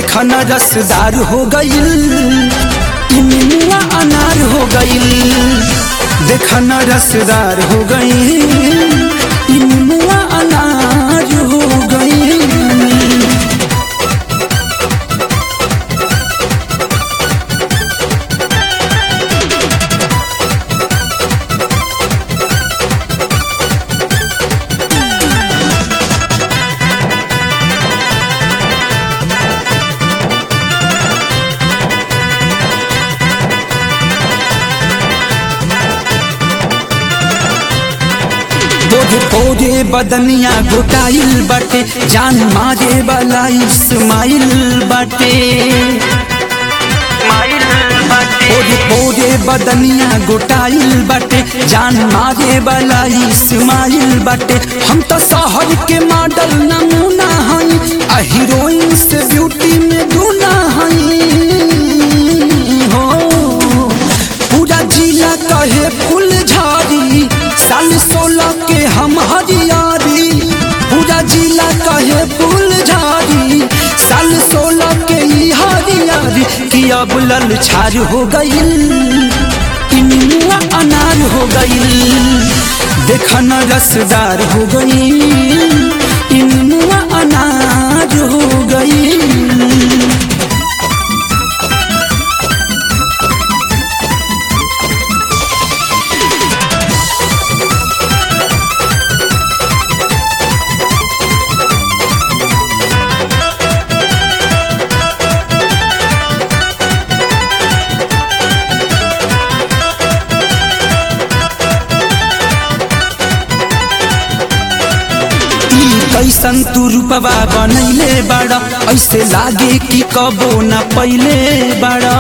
देखा न रसदार हो गईल ई निमुआ अनार हो गईल देखा न रसदार हो गईल ई निमुआ अनार हो गईल बोधे पोधे बदनिया घुटाइल बाटे जान मारे वाला इस्माइल बाटे पोधे पोधे बदनिया घुटाइल बाटे जान मारे वाला इस्माइल बाटे हम तो शहर के मॉडल नमूना हई आ हीरोइन से ब्यूटी में दूना हई हो पूरा जिला कहे फूल झाड़ी साल सोलह के हम हरियारी पूरा जिला कहे फूल झाड़ी साल सोलह के ई हरियारी कि अब लल छार हो गईल कि निमुआ अनार हो गईल देखा न रसदार हो गईल कि निमुआ अनार हो गईल ई कैसन तू रूपवा बनैले बाड़ा ऐसे लागे कि कबो न पहिले बाड़ा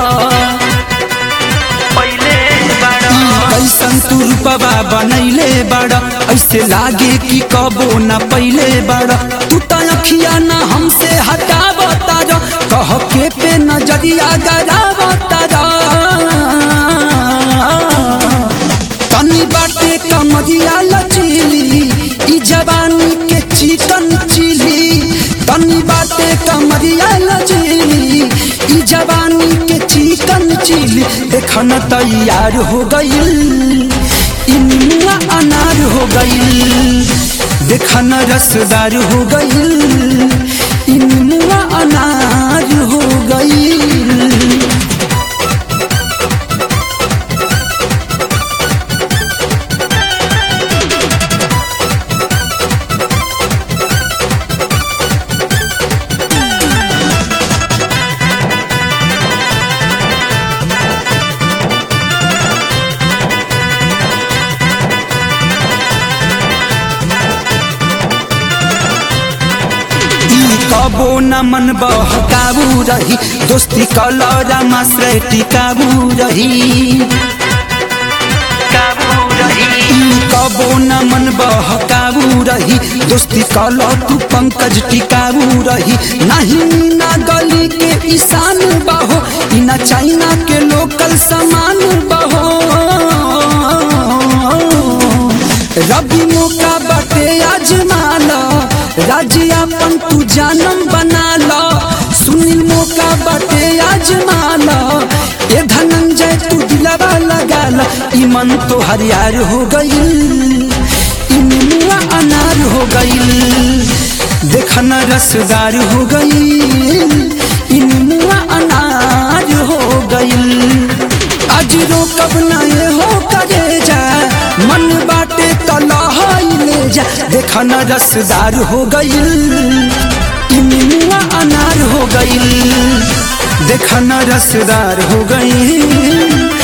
ई कैसन तू रूपवा बनैले बाड़ा ऐसे लागे कि कबो न पहिले बाड़ा तू त अखिया न हमसे हटावता जा कह के पे नजरिया गरावता जा तनी बाटे कमरिया लचीली ई जवानी के चिकन चिली तनी बाटे कमरिया लचीली ई जवानी के चिकन चिली देखन तैयार हो गईल ई निमुआ अनार हो गईल देखन रसदार हो गईल ई निमुआ अनार हो गईल ई कबो न मन बहकाबू रही दोस्ती कलरा मास्रे टिकाबू रही ई कबो न मन बहकाबू रही दोस्ती कल तू पंकज टिकाबू रही नहीं ना गली के ईशान बहो ई ना चाइना के लोकल सामान बहो रबी मौका बाटे आजमाला राज्यापन तू जानम बना लो सुनील मौका बाटे आजमाला ये धनंजय तू दिलवा लगा लो ई मन तो हरियार हो गईल ई निमुआ अनार हो गईल देखन रसदार हो गईल ई निमुआ अनार हो गईल आज रोकब ना ये हो करे जा मन बाटे तलहाई ले जा देखा न रसदार हो गईल ई निमुआ अनार हो गईल देखा न रसदार हो गईल